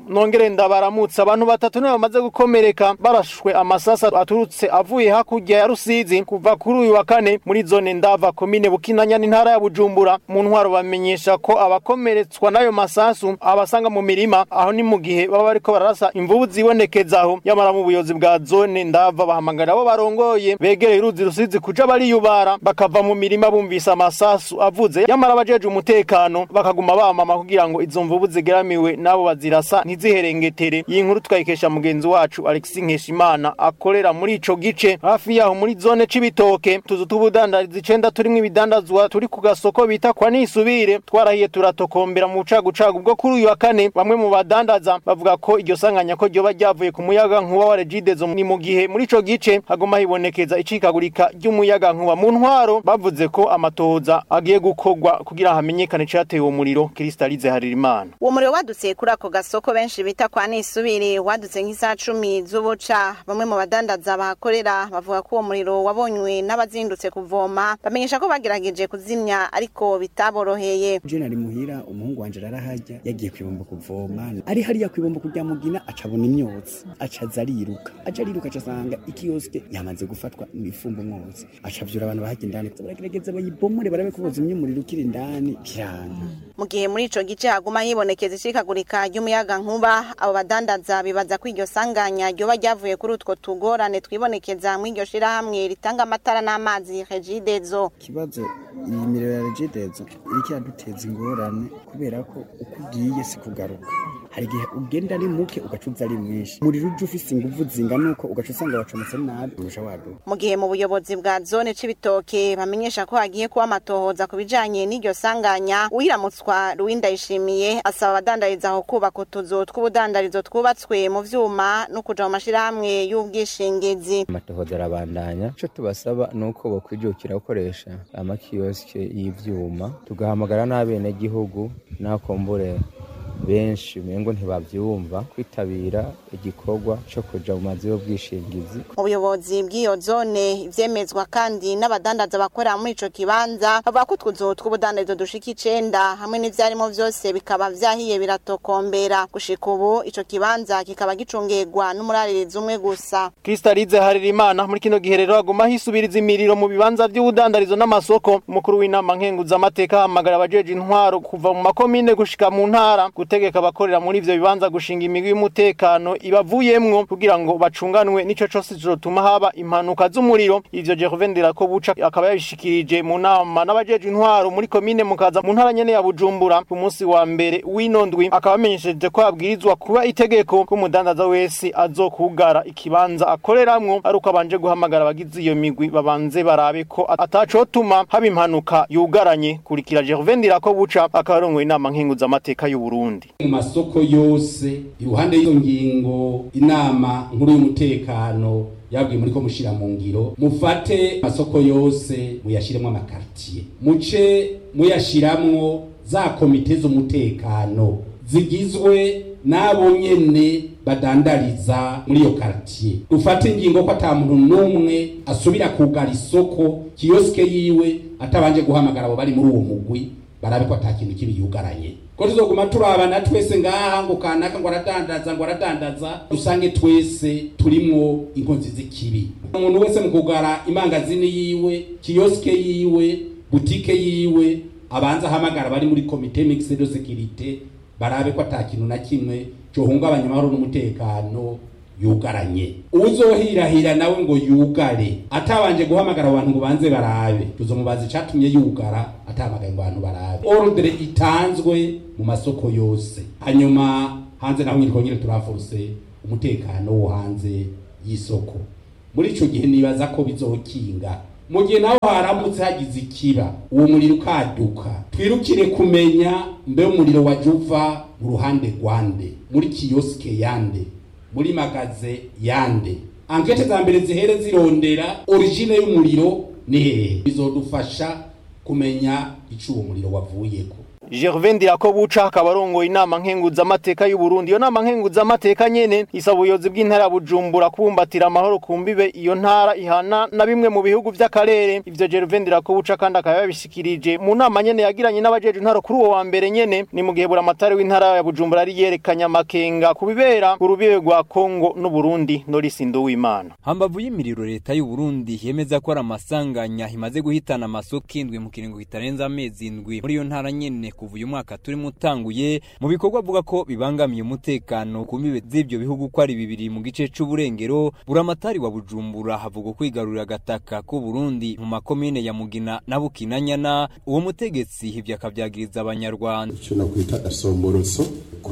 nongere ndabaramutsa abantu batatu nibo bamaze gukomereka barashwe amasasa aturutse avuye hakurya ya Rusizi kuva kuri uyu wa kane muri zone ndava komine Bukinanya n'intara ya Bujumbura mu ntwaro bamenyesha ko abakomeretswa n'ayo masasu abasanga mu mirima aho ni mu gihe baba bariko bararasa imvubu zibonekezaho yamara mu buyobozi bwa zone ndava bahamagara abo barongoye begereye uruzi Rusizi kuja bariyubara bakava mu mirima bumvise amasasu avuze yamara abajeje umutekano bakaguma bamama kugira ngo izo mvubu zigeramiwe nabo bazirasa ntiziherengetere iyi nkuru twayikesha mugenzi wacu Alexis Nkeshimana akorera muri ico gice hafi yaho muri zone c'ibitoke tuzu tubudandariza icenda turimwo ibidandazwa turi ku gasoko bita kwa nisubire twarahiye turatokombera mu bucagucagu bwo kuri uyu wa kane bamwe mu badandaza bavuga ko iryo sanganya ko ryoba ryavuye ku muyaga nkuba wa Regidezo ni mu gihe muri ico gice haguma hibonekeza icikagurika ry'umuyaga nkuba mu ntwaro bavuze ko amatohoza agiye gukorwa kugira hamenyekane icatewe uwo muriro Kristalize Haririmana uwo muriro wadutse kuri ako gasoko benshi bita kwa nisubire wadutse nk'isaha cumi z'ubuca bamwe mu badandaza bahakorera bavuga ko uwo muriro wabonywe n'abazindutse kuvoma bamenyesha ko bagerageje kuzimya ariko bitaboroheye je nari muhira umuhungu wanje arahajya yagiye kwibomba kuvoma ari hariya kwibomba kujya mugina acabona imyotsi acaza ariruka aca ariruka acasanga ikiyoske yamaze gufatwa mwifumba umwotsi acavyura abantu bahajya indani baragerageza bayibomore barabe ko bozimya umuriro ukiri indani kiranga mu gihe muri ico gice haguma hibonekeza icikagurika ry'umuyaga nkuba abo badandaza bibaza ko iryo sanganya ryoba ryavuye kuri utwo tugorane twibonekeza mu iryo shirahamwe ritanga amatara n'amazi regidezo ikibazo iyi miriro ya regidezo iriko iraduteza ingorane kubera ko uko ugiye si kugaruka hari igihe ugenda ari muke ugaca uza ari mwinshi umuriro uje ufise inguvu zingana uko ugaca usanga wacometse nabi urusha waduka mu gihe mu buyobozi bwa zone c'ibitoke bamenyesha ko hagiye kuba amatohoza ku bijanye n'iryo sanganya uhiramutswa ruwinda yishimiye asaba abadandariza aho kubaka utuzu tw'ubudandarizo twubatswe mu vyuma no kuja mu mashirahamwe y'ubwishingizi amatohoza arabandanya ico tubasaba ni uko bokwijukira gukoresha amakiyosike y'ivyuma tugahamagara n'abenegihugu n'akombure benshi umengo ntibavyumva kwitabira igikorwa co kuja mu mazu y'ubwishingizi mu buyobozi bw'iyo zone ivyemezwa kandi n'abadandaza bakorera muri ico kibanza bavuga ko utwuzu tw'ubudandarizo dushika icenda hamwe n'ivyarimo vyose bikaba vyahiye biratokombera gushika ubu ico kibanza kikaba gicungegwa n'umuraririzi umwe gusa Kristalize Haririmana muri kino gihe rero aguma hisubiriza imiriro mu bibanza vy'ubudandarizo n'amasoko umukuru w'inama nkenguza amateka ahamagara abajeje intwaro kuva mu makomine gushika mu ntara gutegeka abakorera muri ivyo bibanza gushinga imigwi y'umutekano ibavuyemwo kugira ngo bacunganwe n'ico cose cotuma haba impanuka z'umuriro ivyo Gervain Ndirakobuca akaba yabishikirije mu nama n'abajeje intwaro muri komine mukaza mu ntara nyene ya Bujumbura ku munsi wa mbere w'inondwi akaba amenyesheje ko abwirizwa kuba itegeko ko umudandaza wese azokugara ikibanza akoreramwo ari uko abanje guhamagara abagize iyo migwi babanze barabe ko atacotuma haba impanuka yugaranye kurikira Gervain Ndirakobuca akaba arongoye inama nkenguza amateka y'u Burundi mu masoko yose iruhande y'iyo ngingo inama nkuru y'umutekano yabwiye muri ko mushira mu ngiro mufate amasoko yose muyashiremo amakartier muce muyashiramwo za komite z'umutekano zigizwe n'abo nyene badandariza muri iyo quartier dufate ingingo ko ata muntu n'umwe asubira kugara isoko kiyosike yiwe atabanje guhamagara abo bari muri uwo mugwi barabe ko ata kintu kibi yugaranye ko tuzoguma turabana twese ngaha ngo kanaka ngo aradandaza ngo aradandaza dusange twese turimwo inkonzi z'ikibi umuntu wese mu kugara imangazini yiwe kiyosike yiwe butike yiwe abanza ahamagara bari muri komite mixed de sécurité barabe ko ata kintu na kimwe cohungabanya amahoro n'umutekano yugaranye uzohirahira nawe ngo yugare atabanje guhamagara abantu ngo banze barabe tuzomubaza icatumye yugara atamagaye ngo abantu barabe ordre itanzwe mu masoko yose hanyuma hanze naho nyine kongere turaforce umutekano wo hanze y'isoko muri ico gihe nibaza ko bizokinga mu gihe naho haramutse hagize ikiba uwo muriro ukaduka twirukire kumenya mbe umuriro waje uva mu ruhande rwande muri kiyosike yande muri magaze yande ankete za mbere zihere zirondera origine y'umuriro ni hehe bizodufasha kumenya ico uwo muriro wavuyeko Gervais Ndirakobuca akaba arongoye inama nkenguzamateka y'u Burundi iyo nama nkenguzamateka nyene isaba ubuyobozi bw'intara ya Bujumbura kubumbatira amahoro ku mbibe iyo ntara ihana na bimwe mu bihugu vy'akarere ivyo Gervais Ndirakobuca kandi akaba yabishikirije mu nama nyene yagiranye n'abajeje intara kuri uwo wa mbere nyene ni mu gihe buramatari w'intara ya Bujumbura ari yerekanye amakenga kubibera urubibe rwa Kongo n'u Burundi Norris Nduwimana hambavu y'imiriro leta y'u Burundi yemeza ko ari amasanganya imaze guhitana amasoko indwi mu kiringo kitarenza amezi indwi muri iyo ntara nyene kuva uyu mwaka turimo utanguye mu bikorwa avuga ko bibangamiye umutekano ku mbibe z'ivyo bihugu ko ari bibiri mu gice c'uburengero buramatari wa Bujumbura havuga kwigarurira agataka k'u Burundi mu makomine ya Mugina na Bukinanyana uwo mutegetsi ivyo akavyagiriza abanyarwanda icyo nakwita gasomborotso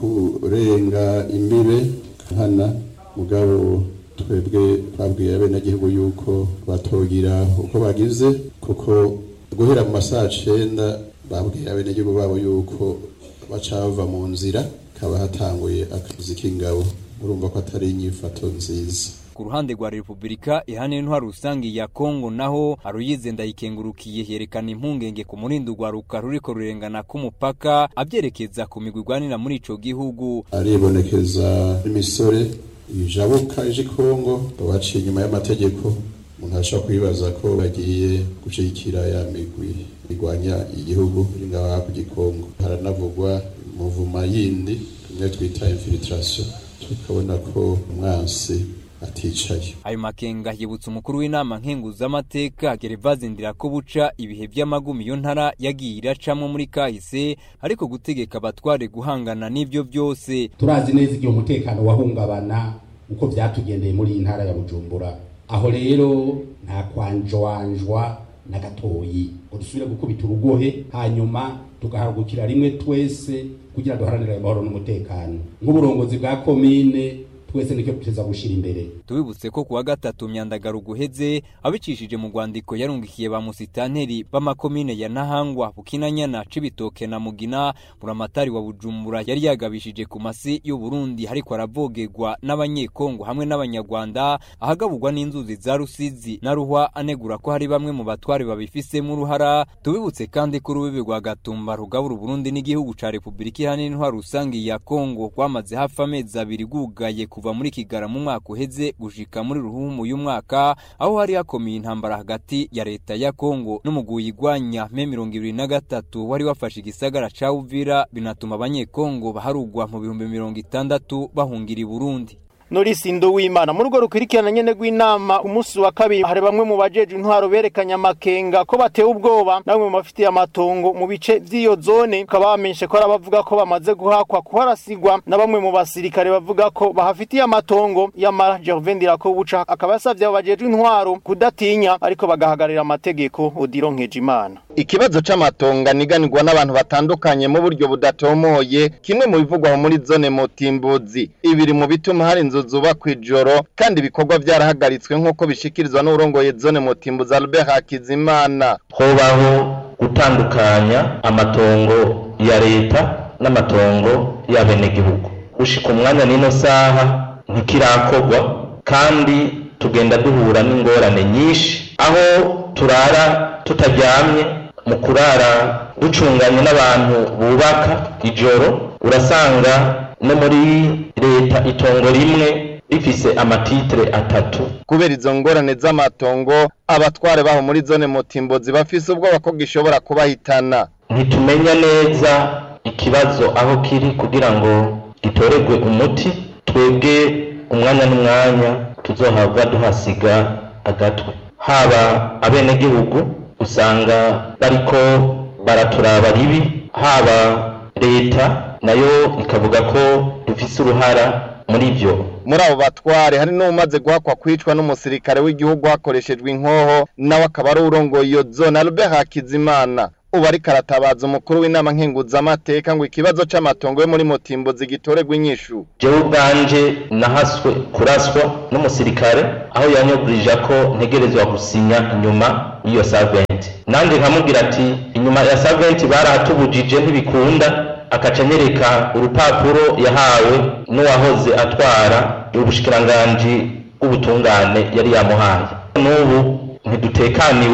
kurenga imbibe nkana mugabo twebwe twabwiye abenegihugu yuko batogira uko bagize kuko guhera mu masaha cenda babwiye abenegihugu babo yuko baca bava mu nzira kaba hatanguye akazi k'ingabo urumva ko atari inyifato nziza ku ruhande rwa Republika ihane ntwari rusangi ya Kongo naho aruyize ndayikengurukiye yerekana impungenge ku murindo rwa ruka ruriko rurengana k'umupaka abyerekeza ku migwi igwanira muri ico gihugu aribonekeza imisore ijabuka ije Kongo baciye inyuma y'amategeko umuntu ashobora kwibaza ko bagiye gushigikira ya migwi igwanya igihugu iri ngaho hakurya Kongo haranavugwa muvuma yindi tumwe twita infiltration tukabona ko umwansi aticaye ayo makenga yibutsa umukuru w'inama nkenguzamateka Gervase Ndirakobuca ibihe by'amagumi iyo ntara yagiye iracamwo muri kahise ariko gutegeka abatware guhangana n'ivyo byose turazi neza igihe umutekano wahungabana uko byatugendeye muri iyi ntara ya Bujumbura aho rero nta kwanjwanjwa na gatoyi ngo dusubire gukubita urugohe hanyuma tugahagukira rimwe twese kugira duharanire amahoro n'umutekano nk'uburongozi bwa komine twese nicyo tuteza gushira imbere tubibutse ko kuwa gatatu myandagaro guheze abicishije mu rwandiko yarungikiye ba musitanteri b'amakomine ya Nahangwa Bukinanyana Cibitoke na Mugina buramatari wa Bujumbura yari yagabishije ku masi y'u Burundi hariko aravogerwa n'abanyekongo hamwe n'abanyarwanda ahagaburwa n'inzuzi za Rusizi na Ruhwa anegura ko hari bamwe mu batware babifisemo uruhara tubibutse kandi ko urubibi rwa Gatumba rugabura Burundi n'igihugu ca Republika Iharanira Intwaro Rusangi ya Kongo rwamaze hafi amezi abiri gugaye kuva muri Kigara mu mwaka uheze gushika muri ruhumu uyu mwaka aho hari hakomeye intambara hagati ya leta ya Kongo n'umuguyi igwanya me mirongo ibiri na gatatu wari wafashe igisagara ca Uvira binatuma abanyekongo baharugwa mu bihumbi mirongo itandatu bahungira i Burundi Norisi Nduwimana muri urwo rukurikirana nyene rw'inama umunsi wa kabiri hari bamwe mu bajeje intwaro berekanye amakenga ko batewe ubwoba namwe mu bafitiye amatongo mu bice vy'iyo zone ukaba bamenyeshe ko ari abavuga ko bamaze guhakwa kuharasigwa na bamwe mu basirikare bavuga ko bahafitiye amatongo yamara Gervais Ndirakobuca akaba yasavye abo bajeje intwaro kudatinya ariko bagahagarira amategeko Odiro Nkejimana ikibazo c'amatongo aniganirwa n'abantu batandukanye mu buryo budatomoye kimwe mu bivugwa muri zone Mutimbuzi ibiri mu bituma hari inzu zubakwa ijoro kandi ibikorwa byarahagaritswe nk'uko bishikirizwa n'urongoye zone Mutimbuzi Albert Hakizimana hobaho gutandukanya amatongo ya leta n'amatongo y'abenegihugu gushika umwanya n'ino saha ntikirakorwa kandi tugenda duhura n'ingorane nyinshi aho turara tutaryamye mu kurara ducunganye n'abantu bubaka ijoro urasanga no muri leta itongo rimwe rifise amatitre atatu kubera izo ngorane z'amatongo abatware baho muri zone Mutimbuzi bafise ubwoba ko gishobora kubahitana ntitumenya neza ikibazo aho kiri kugira ngo gitoregwe umuti twebwe umwanya n'umwanya tuzohabwa duhasiga agatwe haba abenegihugu usanga bariko baraturaba ribi haba leta nayo ikavuga ko dufise uruhara muri ivyo muri abo batware hari n'umaze guhakwa kwicwa n'umusirikare w'igihugu hakoreshejwe inkoho nawe akaba ari urongoye iyo zone Albert Hakizimana ubu ariko aratabaza umukuru w'inama nkenguzamateka ngo ikibazo c'amatongo yo muri Mutimbuzi gitoregwa inyishu jewe ubwanje nahaswe kuraswa n'umusirikare aho yanyogurije ko ntegerezwa gusinya inyuma y'iyo saventi nanje nkamubwira ati inyuma ya saventi barahatubujije ntibikunda akaca anyereka urupapuro yahawe n'uwahoze atwara ubushikiranganji bw'ubutungane yari yamuhaye n'ubu ntidutekaniwe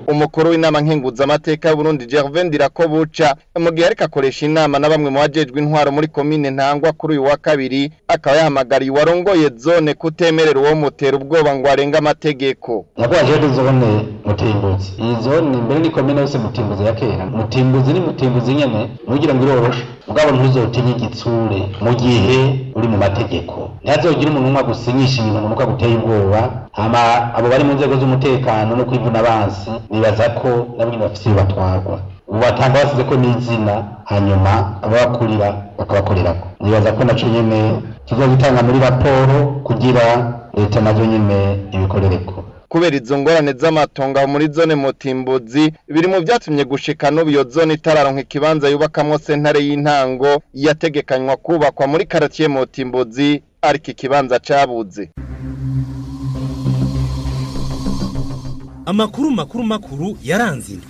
umukuru w'inama nkenguzamateka y'Uburundi Gervais Ndirakobuca mu gihe ariko akoresha inama na bamwe mu bajejwe intwaro muri komine Ntangwa kuri uyu wa kabiri akaba yahamagariye uwarongoye zone kutemerera uwo mutera ubwoba ngo arenge amategeko nyakubahwa jewe zone mutimbuzi iyi zone mbere ni komine yose mutimbuzi ya kera mutimbuzi ni mutimbuzi nyene nugira ngo iroroshe ubwabo ntuzotinye igitsure mu gihe uri mu mategeko ntihazogire umuntu umwe agusinyisha ibintu umuntu uko aguteye ubwoba hama abo bari mu nzego z'umutekano no kwivuna abansi nibaza ko nabo nyene bafise iyo batwarwa ubu batanga basize ko n'izina hanyuma ababakurira bakabakorerako nibaza ko naco nyene kizogitanga muri raporo kugira leta nazo nyene ibikorereko kubera izo ngorane z'amatongo aho muri zone mutimbuzi biri mu vyatumye gushika n'ubu iyo zone itararonka ikibanza yubakamwo sentare y'intango yategekanywa kubakwa muri karatiye mutimbuzi ariko ikibanza cabuze amakuru makuru makuru yaranze indwi